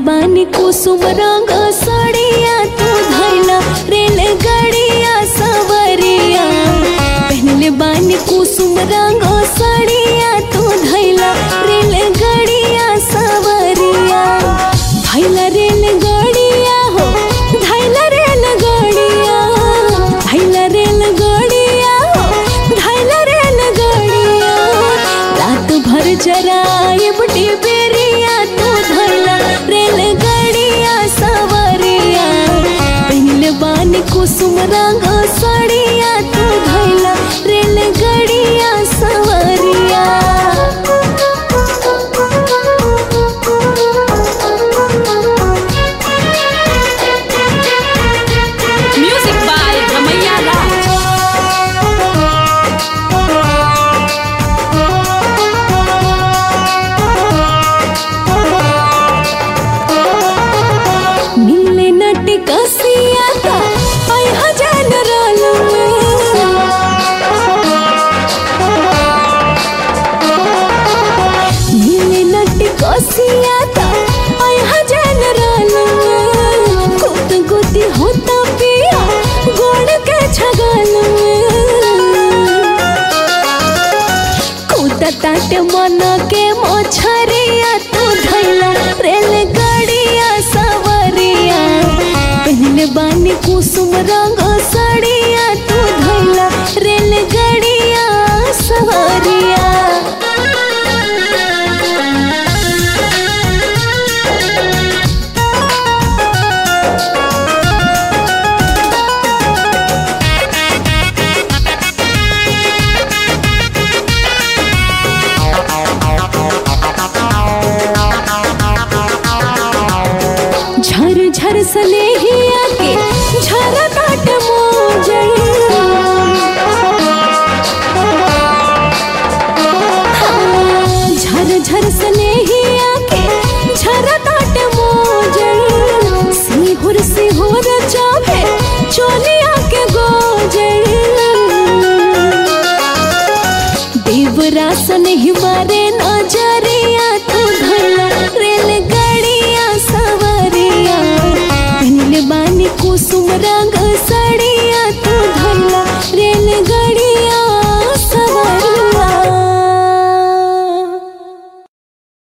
बानी कुसुम रंग सड़िया तू धैला रेल गड़िया सवरिया पहनले बानी कुसुम रंग सड़िया तू धैला रेल गड़िया सवरिया धैला रेल गड़िया हो धैला रेल गड़िया धैला रेल गड़िया हो धैला रेल गड़िया रात भर जराए बुटी बेरिया तू धैला रेल गड़िया सवरिया पहले बानी कुसुम रंग सड़िया तू धैला रेल गड़िया सवरिया Music by Ramaiya Raj. मिले नट कसिया का आई हजान रोल मिले नट कसिया का आई हजान रोल गुत गुती होता पिया गोड़ के छगल कूदताट मन के मोछरिया तू धैला रेल गड़िया सवरिया पहले बानी कुसुम रंग सड़िया तू धैला रेल गड़िया सवरिया झर झर सनेहिया के झर काट मोजर झर झर सनेहिया के झर काट मोजर सिहुर सिहुर चाहे चोलिया के गोजर देवरासन ही मारे